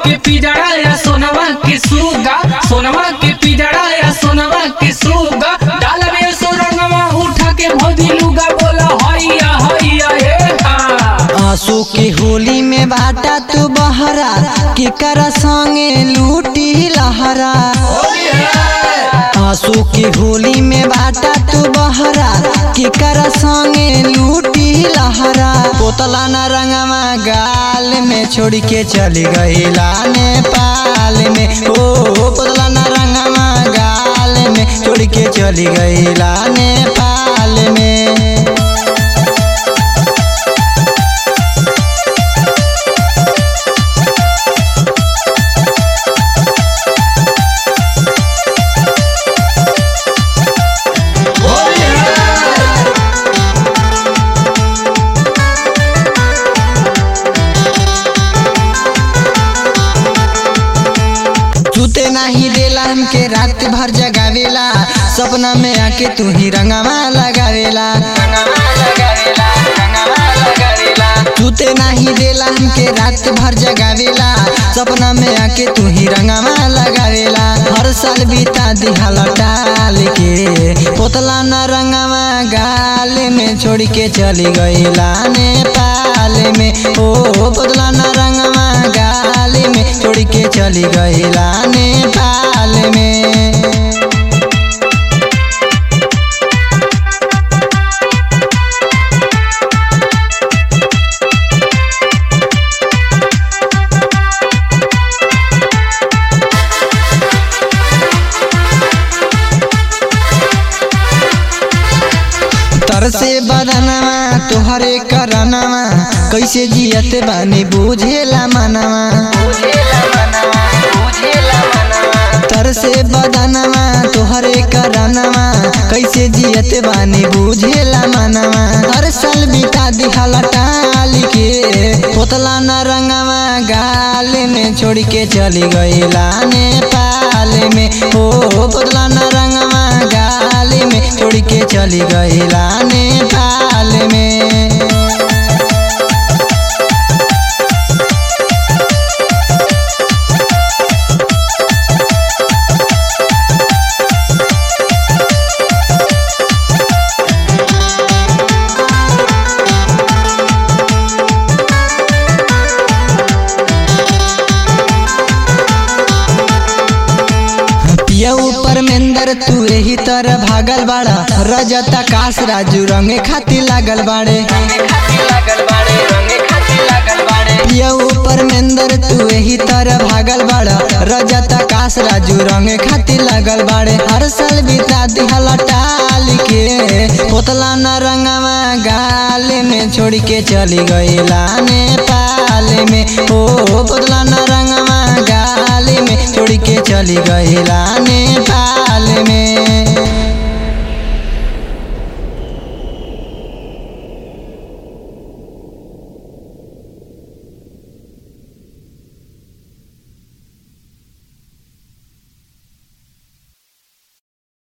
के पिजड़ा या सोनवा के सुगा सोनवा के पिजड़ा या सोनवा के सुगा डाल में सुरंगवा उठा के भौजी लुगा बोला हैया हैया हे हा आंसू की होली में बाटा तू बहरा के कर संगे लूटी लहरा आंसू की होली में बाटा तू बहरा के कर संगे लूटी लहरा पोतला न रंगवा गाल में छोड़ के चली गईला नेपाल में ओ पोतला न रंगवा गाल में छोड़ के चली गईला नेपाल में तूते नहीं देला हमके रात भर जगावेला सपना में आके तू ही रंगवा लगावेला तूते नहीं देला हमके रात भर जगावेला सपना में आके तू ही रंगवा लगावेला हर साल बीता दिहला टाल के पोतला न रंगवा गाल में छोड़ के चली गईला नेपाल में ओ पोतला न रंगवा गाल में छोड़ के चली गईला नेपाल में तरसे बदनवा तोहरे करनवा कैसे जियत बानी बुझेला मनवा तरसे बदनवा तोहरे करनवा कैसे जियत बानी बुझेला मनवा हर साल बिता दिहला टाल के पोतला न रंगवा गाल में छोड़ के चली गईला नेपाल में ओ पोतला न रंगवा गाल में छोड़ के चली गईला नेपाल में पिया ऊपर मेंदर तू यही तरह भागल बाड़ा रजत आकाश राजू रंगे खातिर लागल बाड़े पिया ऊपर मेंदर तू यही तरह भागल बाड़ा रजत आकाश राजू रंगे खातिर लागल बाड़े हर साल बिता दिहला टाल के पोतला न रंगवा गाल में छोड़ के चली गईला नेपाल में ओ पोतला न रंगवा गाल में छोड़ के चली गईला नेपाल में